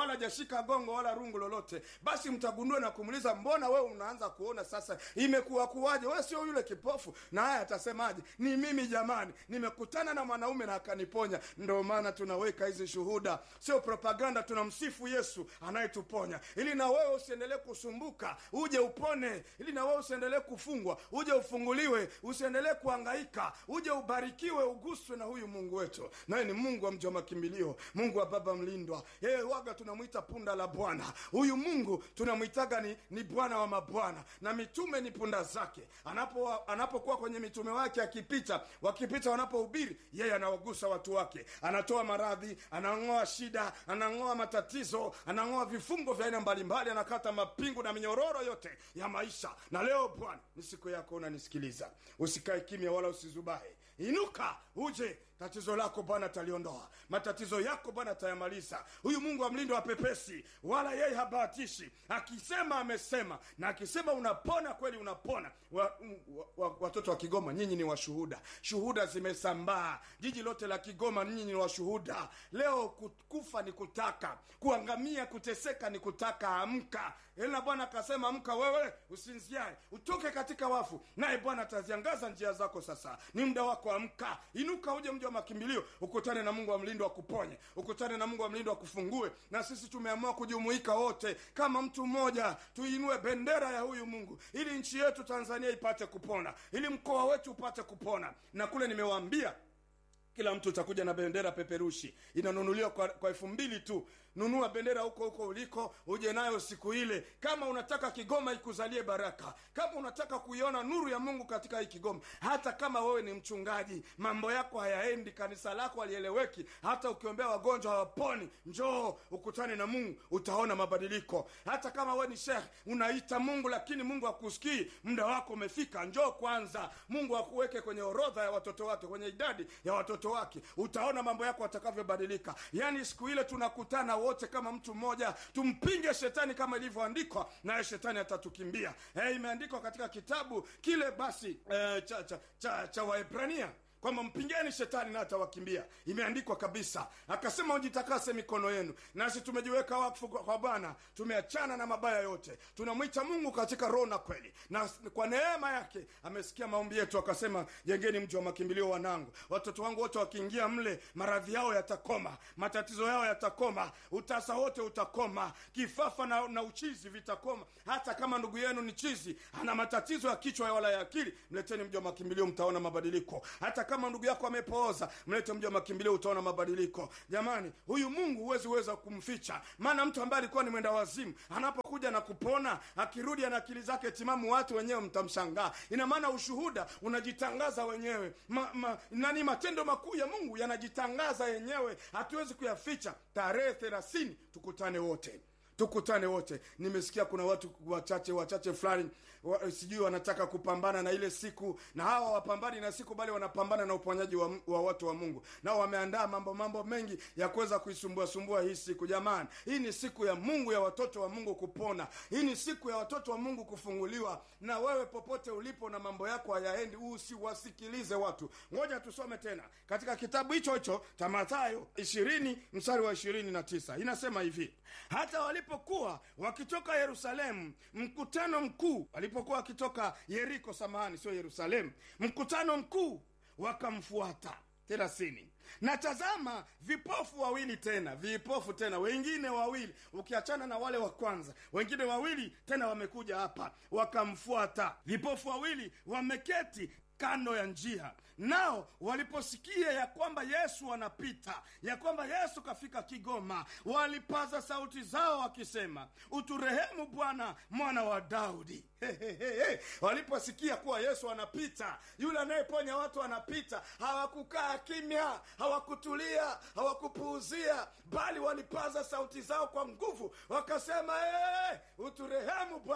wala hajashika gongo wala rungu lolote basi mtagundua na kumuuliza mbona wewe unaanza kuona sasa imekuwa kuwaje wewe sio yule kipofu na haya atasemaje ni mimi jamani nimekutana na mwanaume na akaniponya ndio maana tunaweka hizi shuhuda sio propaganda tunamsifu yesu anayetuponya ili na wewe usiendelee kusumbuka uje upone ili na wewe usiendelee kufungwa uje ufunguliwe usiendelee kuhangaika uje ubarikiwe uguswe na huyu mungu wetu naye ni mungu wa mji wa makimbilio mungu wa baba mlindwa yeye waga tunamwita punda la bwana huyu mungu tunamwitaga ni, ni bwana wa mabwana na mitume ni punda zake anapo anapokuwa kwenye mitume wake akipita wakipita wanapohubiri yeye anawagusa watu wake anatoa maradhi anang'oa shida anang'oa matatizo anang'oa vifungo vya aina mbalimbali anakata mapingu na minyororo yote ya maisha na leo bwana ni siku yako unanisikiliza usikae kimya wala usizubahe inuka uje tatizo lako bwana ataliondoa matatizo yako bwana atayamaliza huyu mungu wa mlindo wa pepesi wala yeye habahatishi akisema amesema na akisema unapona kweli unapona wa, wa, wa, watoto wa kigoma nyinyi ni washuhuda shuhuda zimesambaa jiji lote la kigoma nyinyi ni washuhuda leo ku- kufa ni kutaka kuangamia kuteseka ni kutaka amka ila bwana akasema amka wewe usinziae utoke katika wafu naye bwana ataziangaza njia zako sasa ni muda wako amka inuka uje mji wa makimbilio ukutane na mungu wa mlindo akuponye ukutane na mungu wa mlindo akufungue na sisi tumeamua kujumuika wote kama mtu mmoja tuinue bendera ya huyu mungu ili nchi yetu tanzania ipate kupona ili mkoa wetu upate kupona na kule nimewaambia kila mtu utakuja na bendera peperushi inanunuliwa kwa, kwa elfu mbili tu nunua bendera huko huko uliko uje nayo siku ile kama unataka kigoma ikuzalie baraka kama unataka kuiona nuru ya mungu katika hii kigoma hata kama wewe ni mchungaji mambo yako hayaendi kanisa lako halieleweki hata ukiombea wagonjwa hawaponi njoo ukutane na mungu utaona mabadiliko hata kama wewe ni shekh unaita mungu lakini mungu akusikii muda wako umefika njoo kwanza mungu akuweke kwenye orodha ya watoto wake kwenye idadi ya watoto wake utaona mambo yako atakavyobadilika yaani siku ile tunakutana wote kama mtu mmoja tumpinge shetani kama ilivyoandikwa naye shetani atatukimbia eh, imeandikwa katika kitabu kile basi eh, cha, cha, cha, cha waebrania kwamba mpingeni shetani na atawakimbia imeandikwa kabisa akasema ujitakase mikono yenu nasi tumejiweka wakfu kwa kwa bwana tumeachana na mabaya yote tunamwita mungu katika roho na kweli na kwa neema yake amesikia maombi yetu akasema jengeni mji wa makimbilio wanangu watoto wangu wote wakiingia mle maradhi yao yatakoma matatizo yao yatakoma utasa wote utakoma kifafa na, na uchizi vitakoma hata kama ndugu yenu ni chizi ana matatizo ya kichwa wala ya akili mleteni mji wa makimbilio mtaona mabadiliko hata kama ndugu yako amepooza mlete mji wa makimbilio utaona mabadiliko jamani huyu mungu huwezi weza kumficha maana mtu ambaye alikuwa ni mwenda wazimu anapokuja na kupona akirudi ana akili zake timamu watu wenyewe mtamshangaa ina maana ushuhuda unajitangaza wenyewe ma, ma, nani matendo makuu ya mungu yanajitangaza yenyewe hatuwezi kuyaficha tarehe thelathini tukutane wote tukutane wote nimesikia kuna watu wachache wachache fulani wa, sijui wanataka kupambana na ile siku na hawa wapambani na siku bali wanapambana na uponyaji wa, wa watu wa mungu nao wameandaa mambo mambo mengi ya kuweza kuisumbua sumbua hii siku jamani hii ni siku ya mungu ya watoto wa mungu kupona hii ni siku ya watoto wa mungu kufunguliwa na wewe popote ulipo na mambo yako hayaendi usiwasikilize watu ngoja tusome tena katika kitabu hicho hicho cha mathayo ishirini mstari wa ishirini na tisa inasema hivi hata walipokuwa wakitoka yerusalemu mkutano mkuu walipokuwa wakitoka yeriko samahani sio yerusalemu mkutano mkuu wakamfuata thelathini na tazama vipofu wawili tena vipofu tena wengine wawili ukiachana na wale wa kwanza wengine wawili tena wamekuja hapa wakamfuata vipofu wawili wameketi kando ya njia nao waliposikia ya kwamba yesu anapita ya kwamba yesu kafika kigoma walipaza sauti zao wakisema uturehemu bwana mwana wa daudi Hehehe. waliposikia kuwa yesu anapita yule anayeponya watu anapita hawakukaa kimya hawakutulia hawakupuuzia bali walipaza sauti zao kwa nguvu wakasema hey, uturehemu bwana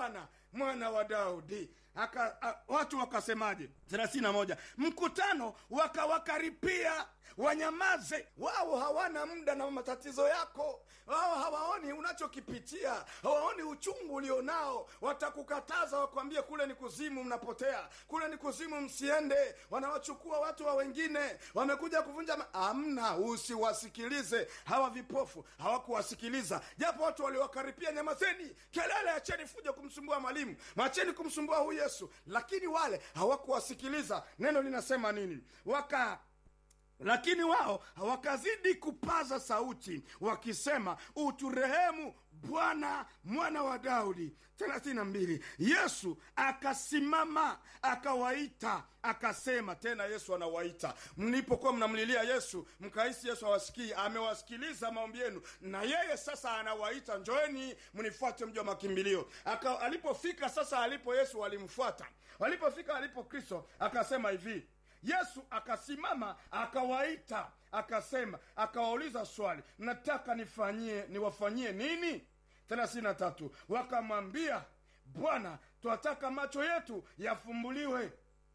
mwana wa daudi Aka, a, watu wakasemaje thelathini na moja mkutano wakawakaripia wanyamaze wao hawana muda na matatizo yako wao hawaoni unachokipitia hawaoni uchungu ulionao watakukataza wakwambie kule ni kuzimu mnapotea kule ni kuzimu msiende wanawachukua watu wa wengine wamekuja kuvunja ma- amna usiwasikilize hawa vipofu hawakuwasikiliza japo watu waliwakaripia nyamazeni kelele acheni fuja kumsumbua mwalimu macheni kumsumbua huyu yesu lakini wale hawakuwasikiliza neno linasema nini waka lakini wao wakazidi kupaza sauti wakisema uturehemu bwana mwana wa daudi 32 yesu akasimama akawaita akasema tena yesu anawaita mlipokuwa mnamlilia yesu mkahisi yesu awasikii amewasikiliza maombi yenu na yeye sasa anawaita njoeni mnifuate mji wa makimbilio Aka, alipofika sasa alipo yesu walimfuata walipofika alipo kristo akasema hivi yesu akasimama akawaita akasema akawauliza swali nataka nifanyie niwafanyie nini thelathini na tatu wakamwambia bwana twataka macho yetu yafumbuliwe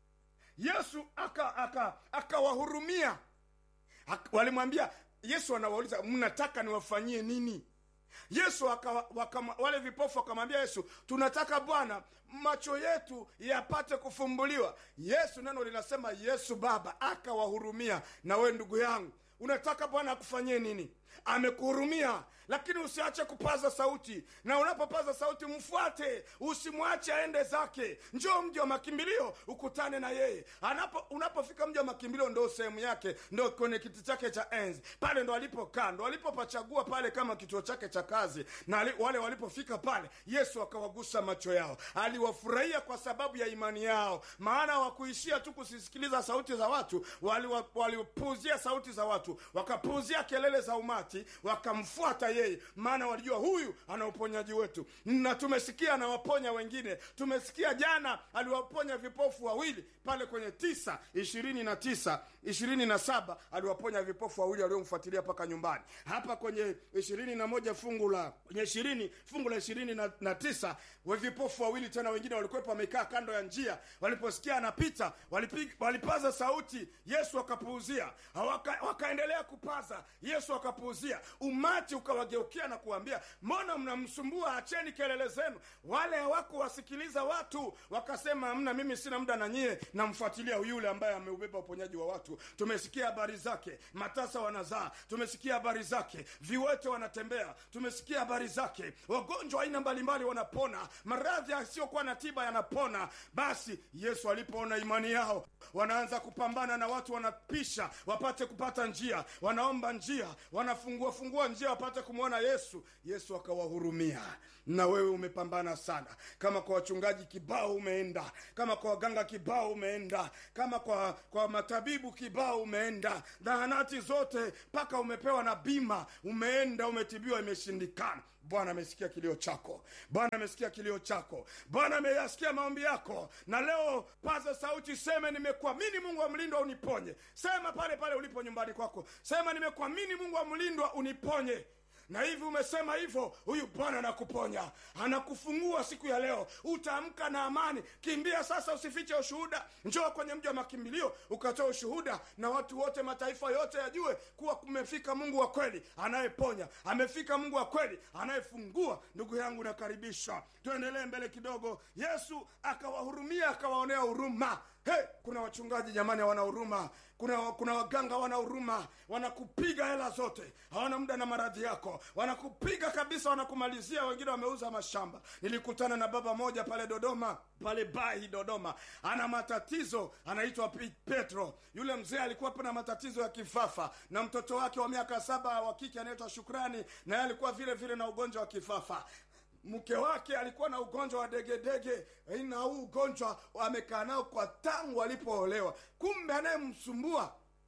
yesu akawahurumia aka, akawahurumia. Ak- walimwambia yesu anawauliza mnataka niwafanyie nini yesu aka, waka, wale vipofu wakamwambia yesu tunataka bwana macho yetu yapate kufumbuliwa yesu neno linasema yesu baba akawahurumia na we ndugu yangu unataka bwana akufanyie nini amekuhurumia lakini usiache kupaza sauti na unapopaza sauti mfuate usimwache aende zake njoo mji wa makimbilio ukutane na yeye Anapo, unapofika mji wa makimbilio ndo sehemu yake ndo kwenye kiti chake cha enzi pale ndo alipokaa ndo alipopachagua pale kama kituo chake cha kazi na ali, wale walipofika pale yesu akawagusa macho yao aliwafurahia kwa sababu ya imani yao maana wakuishia tu kusisikiliza sauti za watu walipuuzia wali sauti za watu wakapuuzia kelele za umati wakamfuata yeye maana walijua huyu ana uponyaji wetu na tumesikia anawaponya wengine tumesikia jana aliwaponya vipofu wawili pale kwenye tisa ishirini na tisa ishirini na saba aliwaponya vipofu wawili waliomfuatilia mpaka nyumbani hapa kwenye ishirini na moja fungu la kwenye ishirini fungu la ishirini na, na tisa we vipofu wawili tena wengine walikuwepo wamekaa kando ya njia waliposikia anapita walipig, walipaza sauti yesu akapuuzia waka, wakaendelea kupaza yesu akapuuzia umati ukawageukia na kuambia mbona mnamsumbua acheni kelele zenu wale hawakuwasikiliza watu wakasema mna mimi sina muda na nyie namfuatilia yule ambaye ameubeba uponyaji wa watu tumesikia habari zake matasa wanazaa tumesikia habari zake viwete wanatembea tumesikia habari zake wagonjwa aina mbalimbali wanapona maradhi yasiyokuwa na tiba yanapona basi yesu alipoona imani yao wanaanza kupambana na watu wanapisha wapate kupata njia wanaomba njia wanafungua fungua njia wapate kumwona yesu yesu akawahurumia na wewe umepambana sana kama kwa wachungaji kibao umeenda kama kwa waganga kibao umeenda kama kwa kwa matabibu kibao umeenda zahanati zote mpaka umepewa na bima umeenda umetibiwa imeshindikana bwana amesikia kilio chako bwana amesikia kilio chako bwana ameyasikia maombi yako na leo paza sauti seme nimekuamini mungu wa mlindwa uniponye sema pale pale ulipo nyumbani kwako sema nimekuamini mungu wa mlindwa uniponye na hivi umesema hivyo huyu bwana anakuponya anakufungua siku ya leo utaamka na amani kimbia sasa usifiche ushuhuda njoo kwenye mji wa makimbilio ukatoa ushuhuda na watu wote mataifa yote yajue kuwa kumefika mungu wa kweli anayeponya amefika mungu wa kweli anayefungua ndugu yangu nakaribisha tuendelee mbele kidogo yesu akawahurumia akawaonea huruma hey, kuna wachungaji jamani hawana huruma kuna, kuna waganga hawana huruma wanakupiga hela zote hawana muda na maradhi yako wanakupiga kabisa wanakumalizia wengine wameuza mashamba nilikutana na baba moja pale dodoma pale bahi dodoma ana matatizo anaitwa Pi- petro yule mzee alikuwa na matatizo ya kifafa na mtoto wake wa miaka saba wa kike anaitwa shukrani naye alikuwa vile vile na ugonjwa wa kifafa mke wake alikuwa na ugonjwa wa degedege na huu ugonjwa amekaa nao kwa tangu alipoolewa kumbe anayemsumbua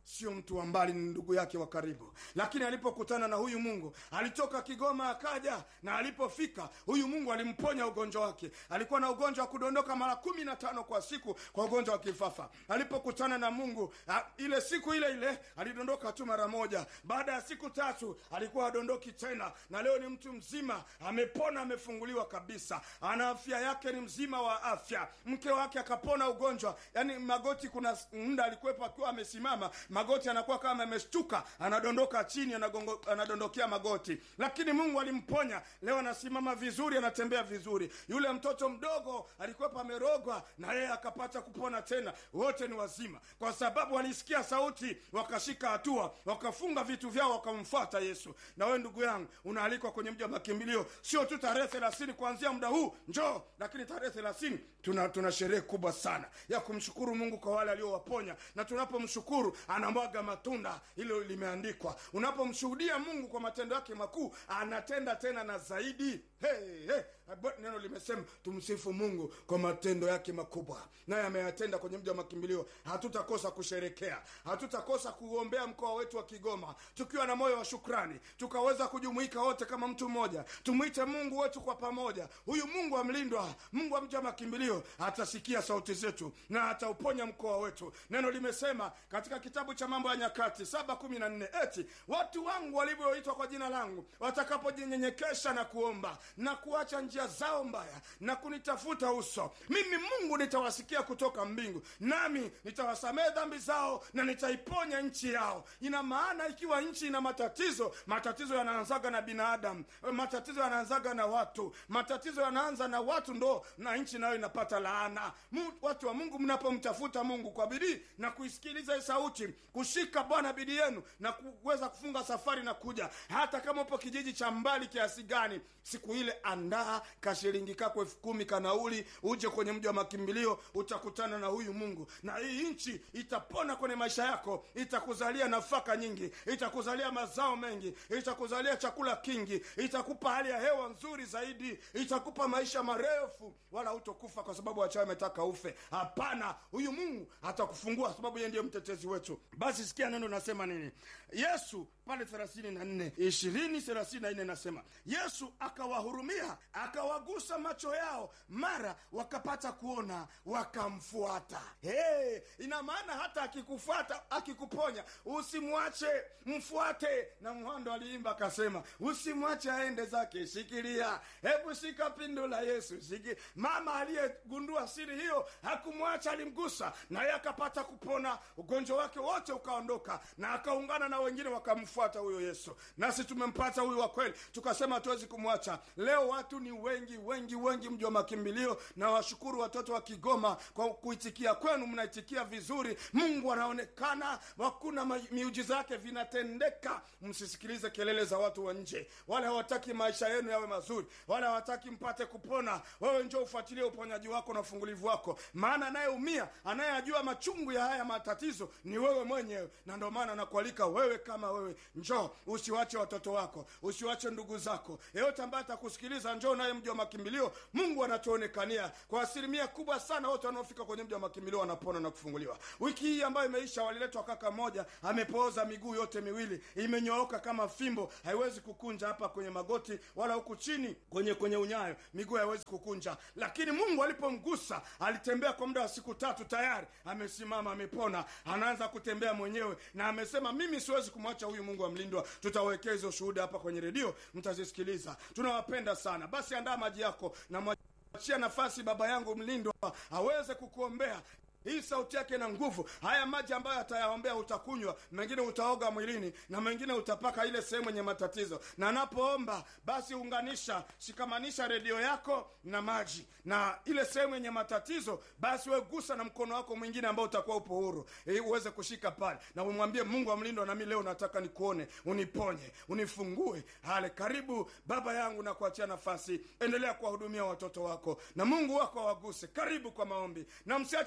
sio mtu wa mbali ni ndugu yake wa karibu lakini alipokutana na huyu mungu alitoka kigoma akaja na alipofika huyu mungu alimponya ugonjwa wake alikuwa na ugonjwa wa kudondoka mara kumi na tano kwa siku kwa ugonjwa wa kifafa alipokutana na mungu a, ile siku ile ile alidondoka tu mara moja baada ya siku tatu alikuwa adondoki tena na leo ni mtu mzima amepona amefunguliwa kabisa ana afya yake ni mzima wa afya mke wake akapona ugonjwa yani magoti kuna muda alikuwepo akiwa amesimama magoti anakuwa kama ameshtuka anadondoka chini anagongo, anadondokea magoti lakini mungu alimponya leo anasimama vizuri anatembea vizuri yule mtoto mdogo alikuwepo amerogwa na yeye akapata kupona tena wote ni wazima kwa sababu walisikia sauti wakashika hatua wakafunga vitu vyao wakamfuata yesu na wewe ndugu yangu unaalikwa kwenye mji wa makimbilio sio tu tarehe thelathini kuanzia muda huu njoo lakini tarehe thelathini tuna, tuna sherehe kubwa sana ya kumshukuru mungu kwa wale aliowaponya na tunapomshukuru anamwaga matunda hilo limeandikwa unapomshuhudia mungu kwa matendo yake makuu anatenda tena na zaidi hey, hey. neno limesema tumsifu mungu kwa matendo yake makubwa naye ameyatenda kwenye mji wa makimbilio hatutakosa kusherekea hatutakosa kuombea mkoa wetu wa kigoma tukiwa na moyo wa shukrani tukaweza kujumuika wote kama mtu mmoja tumwite mungu wetu kwa pamoja huyu mungu amlindwa mungu wa mji wa makimbilio atasikia sauti zetu na atauponya mkoa wetu neno limesema katika kitabu cha mambo ya nyakati saba kumi na nne eti watu wangu walivyoitwa kwa jina langu watakapojinyenyekesha na kuomba na kuacha njia zao mbaya na kunitafuta uso mimi mungu nitawasikia kutoka mbingu nami nitawasamehe dhambi zao na nitaiponya nchi yao ina maana ikiwa nchi ina matatizo matatizo yanaanzaga na binadamu matatizo yanaanzaga na watu matatizo yanaanza na watu ndo na nchi nayo inapata laana Mu, watu wa mungu mnapomtafuta mungu kwa bidii na kuisikiliza hii sauti kushika bwana bidii yenu na kuweza kufunga safari na kuja hata kama upo kijiji cha mbali kiasi gani siku ile andaa kashilingi kako elfu kumi kanauli uje kwenye mji wa makimbilio utakutana na huyu mungu na hii nchi itapona kwenye maisha yako itakuzalia nafaka nyingi itakuzalia mazao mengi itakuzalia chakula kingi itakupa hali ya hewa nzuri zaidi itakupa maisha marefu wala hutokufa kwa sababu wachawi ametaka ufe hapana huyu mungu atakufungua sababu yeye ndiye mtetezi wetu basi sikia neno nasema nini yesu pale thelathini na nne ishirini thelathini na nne nasema yesu akawahurumia akawagusa macho yao mara wakapata kuona wakamfuata hey, ina maana hata akikufuata akikuponya usimwache mfuate na mhando aliimba akasema usimwache aende zake shikilia hebu shika pindo la yesu shiki mama aliyegundua siri hiyo hakumwacha alimgusa naye akapata kupona ugonjwa wake wote ukaondoka na akaungana na wengine wakamfuata huyo yesu nasi tumempata huyu wa kweli tukasema hatuwezi kumwacha leo watu ni wengi wengi wengi mji wa makimbilio na washukuru watoto wa kigoma kwa kuitikia kwenu mnaitikia vizuri mungu anaonekana hakuna miujiza yake vinatendeka msisikilize kelele za watu wa nje wale hawataki maisha yenu yawe mazuri wale hawataki mpate kupona wewe njo ufuatilie uponyaji wako na ufungulivu wako maana anayeumia anayeyajua machungu ya haya matatizo ni wewe mwenyewe na ndio maana nakualika wewe kama wewe njoo usiwache watoto wako usiwache ndugu zako yeyote ambaye atakusikiliza njoo naye mji wa makimbilio mungu anatuonekania kwa asilimia kubwa sana wote wanaofika kwenye mji wa makimbilio wanapona na kufunguliwa wiki hii ambayo imeisha waliletwa kaka moja amepooza miguu yote miwili imenyooka kama fimbo haiwezi kukunja hapa kwenye magoti wala huku chini kwenye kwenye unyayo miguu haiwezi kukunja lakini mungu alipomgusa alitembea kwa muda wa siku tatu tayari amesimama amepona anaanza kutembea mwenyewe na amesema mimi siwezi kumwacha huyu mungu amlindwa tutawekea hizo shuhuda hapa kwenye redio mtazisikiliza tunawapenda sana basi andaa maji yako na mwachia nafasi baba yangu mlindwa aweze kukuombea hii sauti yake na nguvu haya maji ambayo atayaombea utakunywa mengine utaoga mwilini na mengine utapaka ile sehemu yenye matatizo na anapoomba basi unganisha shikamanisha redio yako na maji na ile sehemu yenye matatizo basi wegusa na mkono wako mwingine ambao utakuwa upo huru ili uweze kushika pale na umwambie mungu amlindwa nami leo nataka nikuone uniponye unifungue hale karibu baba yangu na kuachia nafasi endelea kuwahudumia watoto wako na mungu wako awaguse karibu kwa maombi na msiache kusikiliza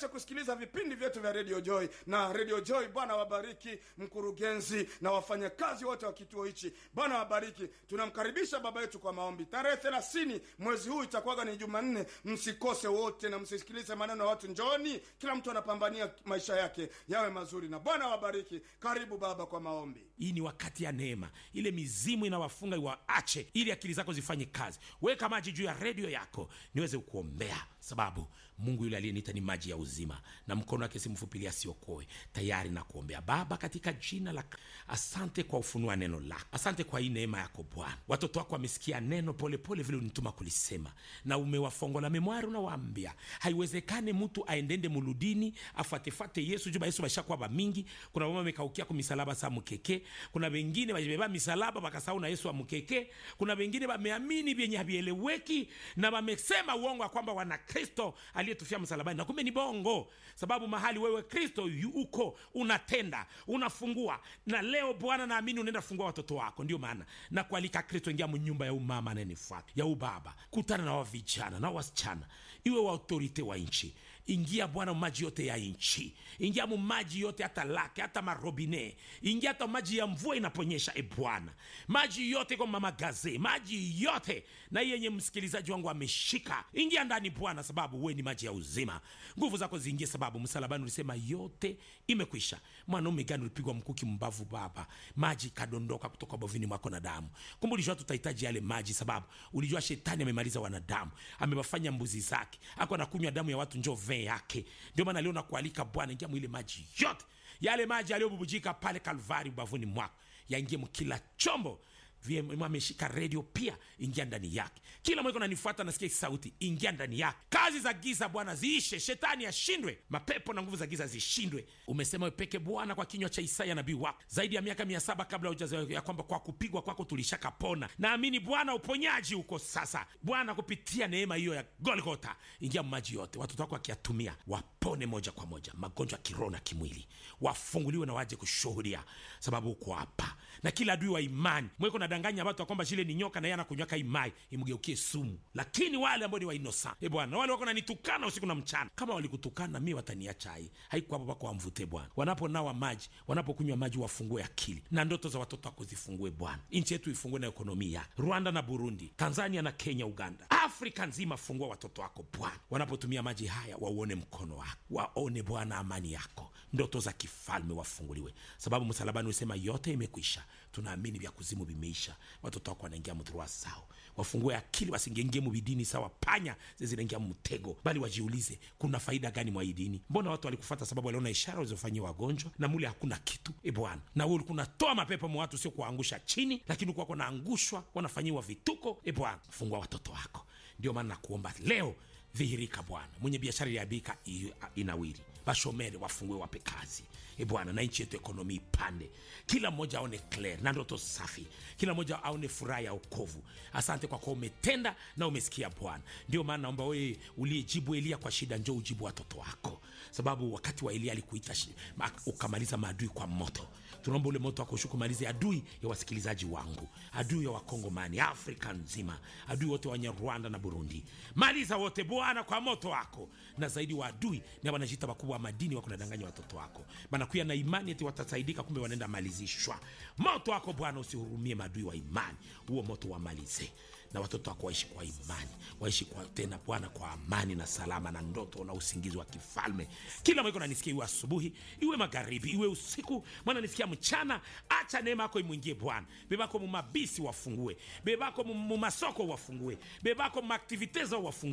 kusikiliza vipindi vyetu vya radio joy na radio joy bwana wabariki mkurugenzi na wafanyakazi wote wa kituo hichi bwana wabariki tunamkaribisha baba yetu kwa maombi tarehe thelathini mwezi huu itakuwaga ni jumanne msikose wote na msisikilize maneno ya watu njoni kila mtu anapambania maisha yake yawe mazuri na bwana wabariki karibu baba kwa maombi hii ni wakati ya neema ile mizimu inawafunga iwaache ili akili zako zifanye kazi weka maji juu ya redio yako niweze kuombea sababu mungu yule aliyeniita ni maji ya uzima na mkono wake simfupilia asiokoe tayari na kuombea baba katika jina la asante kwa ufunua neno lako asante kwa hii neema yako bwana watoto wako wamesikia neno polepole vile unituma kulisema na umewafongola memwari unawaambia haiwezekane mtu aendende muludini afuatefate yesu juba yesu bashakuwa bamingi kuna mama amekaukia ku misalaba sa mukeke kuna wengine bajibeba misalaba bakasahau na yesu wa mukeke kuna wengine bameamini vyenye havieleweki na bamesema uongo ya kwamba wana kristo aliyetufia msalabani na kumbe ni bongo sababu mahali wewe kristo yu- uko unatenda unafungua na leo bwana naamini unaenda fungua watoto wako ndio maana na kualika kristo ingia mnyumba ya umama anayenifuata ya ubaba kutana na wavijana na wasichana iwe wa autorite wa nchi ingia bwana maji yote ya nchi ingia mu maji yote hata lake hata marobine ingia hata maji ya mvua inaponyesha e bwana maji yote kwa mamagaze maji yote na hii yenye msikilizaji wangu ameshika ingia ndani bwana sababu we ni maji ya uzima nguvu zako ziingie sababu msalabani ulisema yote imekwisha mwanaume gani ulipigwa mkuki mbavu baba maji ikadondoka kutoka bovini mwako na damu kumbe ulijua tutahitaji yale maji sababu ulijua shetani amemaliza wanadamu amewafanya mbuzi zake ako anakunywa damu ya watu njo vee yake ndio maana leo nakualika bwana ingia mwile maji yote yale maji yaliyobubujika pale kalvari ubavuni mwako yaingie mkila chombo vyema ameshika redio pia ingia ndani yake kila mweko nanifuata nasikia hii sauti ingia ndani yake kazi za giza bwana ziishe shetani ashindwe mapepo na nguvu za giza zishindwe umesema wepeke bwana kwa kinywa cha isaya nabii wako zaidi ya miaka mia saba kabla hujazaliwa ya kwamba kwa kupigwa kwako tulishakapona naamini bwana uponyaji uko sasa bwana kupitia neema hiyo ya golgota ingia maji yote watoto wako wakiyatumia wapone moja kwa moja magonjwa ya kiroho na kimwili wafunguliwe na waje kushuhudia sababu uko hapa na kila adui wa imani mweko nadanganya watu ya kwamba shile ni nyoka na yeye anakunywaka imai imgeukie sumu lakini wale ambao ni wainosa e bwana na wale wako nanitukana usiku na mchana kama walikutukana mi wataniacha hai haiko hapo pako wamvute bwana wanaponawa maji wanapokunywa maji wafungue akili na ndoto za watoto wako zifungue bwana nchi yetu ifungue na ekonomia rwanda na burundi tanzania na kenya uganda afrika nzima fungua watoto wako bwana wanapotumia maji haya wauone mkono wako waone bwana amani yako ndoto za kifalme wafunguliwe sababu msalabani usema yote imekwisha tunaamini vya kuzimu vimeisha watoto wako wanaingia mdhurua sao wafungue akili wasingengie mubidini sawa panya zezinaingia mtego bali wajiulize kuna faida gani mwa hii dini mbona watu walikufata sababu waliona ishara walizofanyia wagonjwa na mule hakuna kitu e bwana na wewe ulikuwa unatoa mapepo mwa watu sio kuwaangusha chini lakini ulikuwa kunaangushwa wanafanyiwa vituko e bwana fungua watoto wako ndio maana nakuomba leo dhihirika bwana mwenye biashara iliabika inawiri bashomere wafungue wape kazi e bwana na nchi yetu ekonomi ipande kila mmoja aone clear na ndoto safi kila mmoja aone furaha ya okovu asante kwa kuwa umetenda na umesikia bwana ndio maana naomba wewe uliyejibu elia kwa shida njo ujibu watoto wako sababu wakati wa elia alikuita shi- ma- ukamaliza maadui kwa moto tunaomba ule moto wako ushuke umalize adui ya wasikilizaji wangu adui ya wakongomani afrika nzima adui wote wenye rwanda na burundi maliza wote bwana kwa moto wako na zaidi wa adui na wanajita wakubwa wa madini wako nadanganya watoto wako banakuya na imani eti watasaidika kumbe wanaenda malizishwa moto wako bwana usihurumie maadui wa imani huo moto wamalize na watoto wako waishi kwa imani waishi kwa tena bwana kwa amani na salama na ndoto na usingizi wa kifalme kila mweko nanisikia iwe asubuhi iwe magharibi iwe usiku mwana nisikia mchana acha neema yako imwingie bwana bebako mumabisi wafungue bebako mu- mumasoko wafungue bebako mumaaktivite zao wafungue